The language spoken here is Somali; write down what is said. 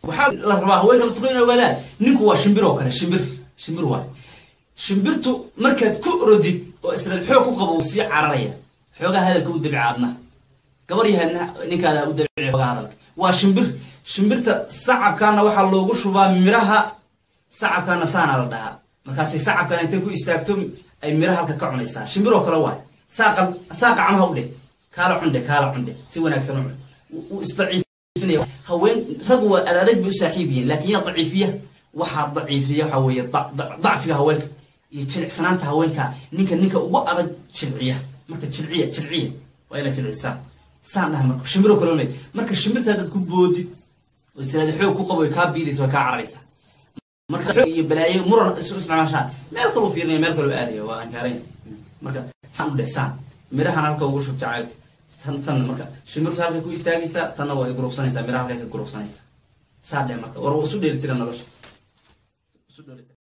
waxaa la rabaa haweenka laftirku inay ogaadaan ninku waa shimbir oo kale shimbir shimbir waay shimbirtu markaad ku orodid oo israel xoog ku qabo uu sii cararaya xoogaa hadalka u dabci aadna gabar yahaadna ninkaada u dabci xoogaa hadalka waa shimbir shimbirta sacabkaana waxaa loogu shubaa miraha sacabkaana saana la dhahaa markaasay sacabkaana intay ku istaagto ay miraha halka ka cunaysaa shimbir oo kale waay saaqa saaqa camaha u dheh kaala cundhe kaala cundhe si wanaagsan u cun wuu isdaciifinaya haween rag waa adag bay u saaxiib yihiin laakiin yaa daciifiya waxaa daciifiya waxaa weeye dacfiga haweenka iyo jilicsanaanta haweenka ninka ninka ugu adag jilciya marka jilciya jilciya waa ina jilcisaa saan dhaha marka shimbiro kale le marka shimbirta haddaad ku boodid oo istiraada xoog ku qabo kaa biidaysa way kaa cararaysaa marka xoog iyo balaayo muran isu isticmaashaa meel kaluu fiirinaya meel kaluu aadaya waa ankaarayn marka saan u dheh saan mirahan halka ugu shub jacaylka tan tan marka shimbirtu halkay ku istaagaysaa tanna waa gurubsanaysaa miraha halkay ka gurubsanaysaa saa dheh marka war waa isu dheelitira nolosha